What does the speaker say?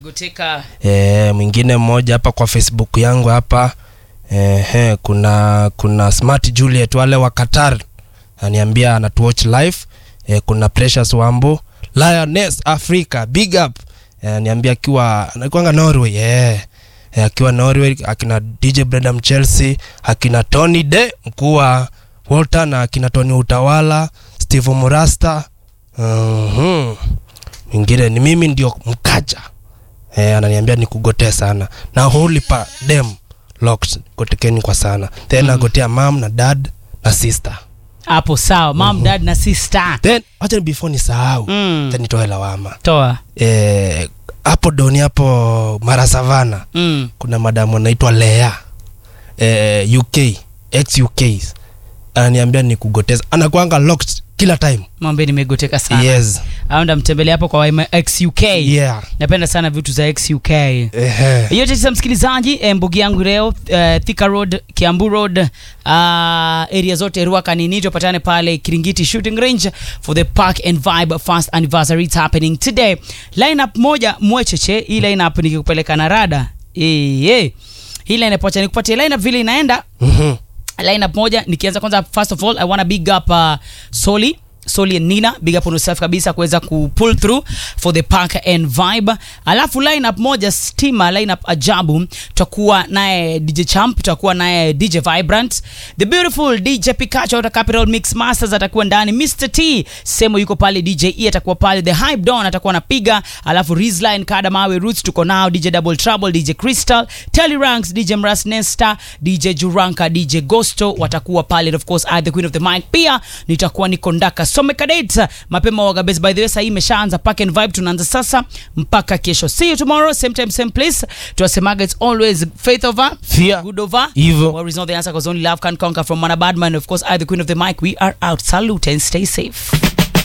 Goteka e, mwingine mmoja hapa kwa facebook yangu hapa e, he, kuna kuna smart juliet wale wa qatar aniambia anatuwatch live e, kuna precious wambo lioness africa big up e, aniambia akiwa anakuanga norway e, e, akiwa norway akina dj bredam chelsea akina tony de mkuu wa walter na akina tony utawala steve murasta Mhm. mwingine ni mimi ndio mkaja eh, ananiambia nikugotee sana na hulipa dem locked gotekeni kwa sana then mm. agotea mam na dad na sister hapo sawa mam dad na sister then wacha ni before nisahau Mm. then nitoe lawama toa eh, hapo doni hapo mara savana mm. kuna madamu anaitwa lea eh, uk ex uk ananiambia nikugoteza anakuanga locked kila time mwambie nimegoteka sana yes au ndamtembelea hapo kwa Waima xuk yeah napenda sana vitu za xuk Ehe. hiyo tisa msikilizaji eh, mbugi yangu leo uh, thika road kiambu road uh, area zote ruaka nini tupatane pale kiringiti shooting range for the park and vibe first anniversary it's happening today lineup moja mwecheche hii lineup nikikupeleka na rada eh, eh. hii lineup wacha nikupatie lineup vile inaenda Mhm. lineup moja nikianza kwanza first of all i wanna big up uh, soli soli and nina big up on yourself kabisa kuweza kupull through for the park and vibe alafu lineup moja stima lineup ajabu tutakuwa naye dj champ tutakuwa naye dj vibrant the beautiful dj pikachu out of capital mix masters atakuwa ndani mr t semo yuko pale dj e atakuwa pale the hype don atakuwa anapiga alafu rizline kada mawe roots tuko nao dj double trouble dj crystal teleranks dj mras nesta dj juranka dj gosto watakuwa pale and of course I, the queen of the mic pia nitakuwa niko ndaka some cadet mapema wagabes by the way sahii imeshaanza pack and vibe tunaanza sasa mpaka kesho see you tomorrow same time same place tuwasemaga it's always faith over Fear. good over Evil. War is not the answer because only love can conquer from Mana Badman of course I, the queen of the mic we are out salute and stay safe